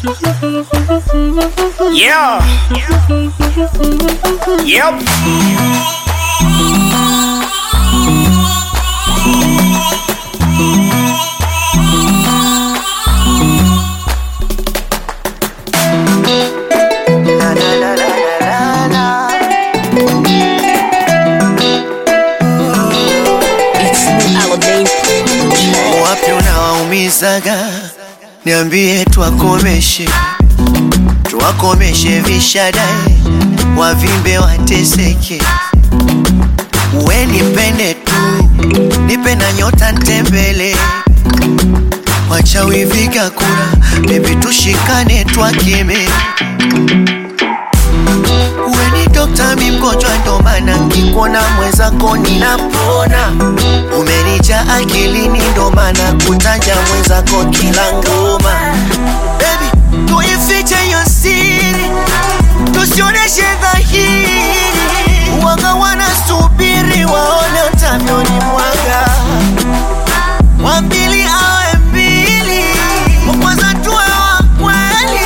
Yeah. Yep. It's new Alamein Wapi unawaumizaga? Niambie twakomeshe, twakomeshe vishadae, wavimbe wateseke. We nipende tu, nipe na nyota ntembele, wachawi viga kura, bebi tushikane twakeme. We ni dokta, mi mgonjwa, ndo maana nkikuona mwenzako ninapona. Umenija akilini, ndo maana kutaja mwenzako kila ngoma. Baby, tuifiche hiyo siri, tusioneshe dhahiri. Waga wanasubiri waone utavyoni mwaga, wa pili awe mbili, wa kwanza tuwe wa kweli.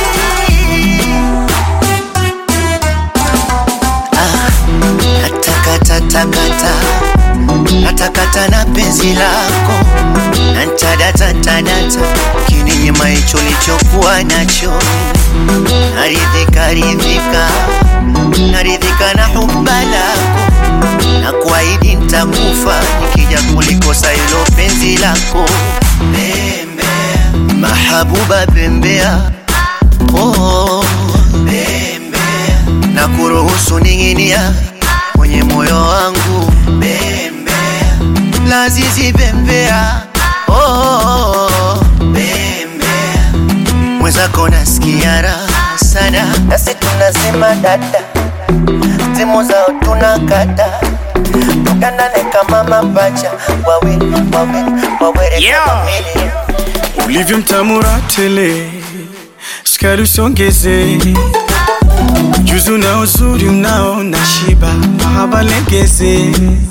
Natakatakata, natakata na penzi lako, nantadata ntadata, kininyima hicho lichokuwa nacho, naridhika ridhika, naridhika na huba lako, na kuahidi ntakufa nikija kulikosa hilo penzi lako. Bembea, mahabuba bembea, oh, bembea, na kuruhusu ning'inia kwenye moyo wangu bembea, lazizi bembea, oh, oh, oh, bembea, mwenzako nasikia raha sana, nasi tunasema dada, simu zao tunakata tukanane kama mapacha wawe wawe wawere Yeah. kama mili. ulivyo mtamura tele, sukari usongeze, juzu na uzuri unaona shiba, mahaba legeze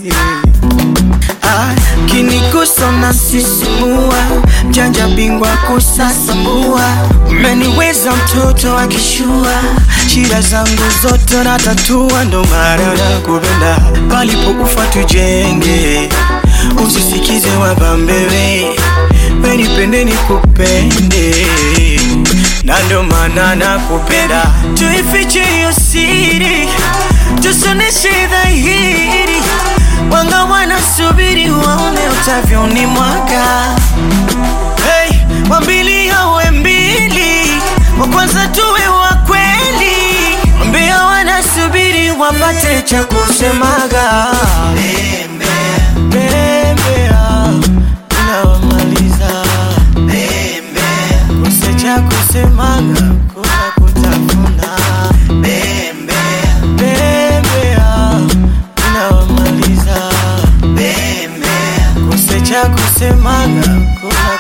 Ah, kinigusa na sisimua, mjanja bingwa kusasambua, umeniweza mtoto akishua, shida zangu zote natatua, ndo maana nakupenda, palipo ufa tujenge, usisikize wabambewe, wenipende nikupende, na ndo maana nakupenda, tuifiche hiyo siri, tusoneshe dhahiri Wanga wanasubiri waone utavyoni mwaka hey, wambili awe mbili, wa kwanza tuwe wa kweli, mbia wanasubiri wapate cha kusemaga Bembea, unawamaliza kose cha kusemaga kuna kutafuna Bembea, unawamaliza kose cha kusemaga kuna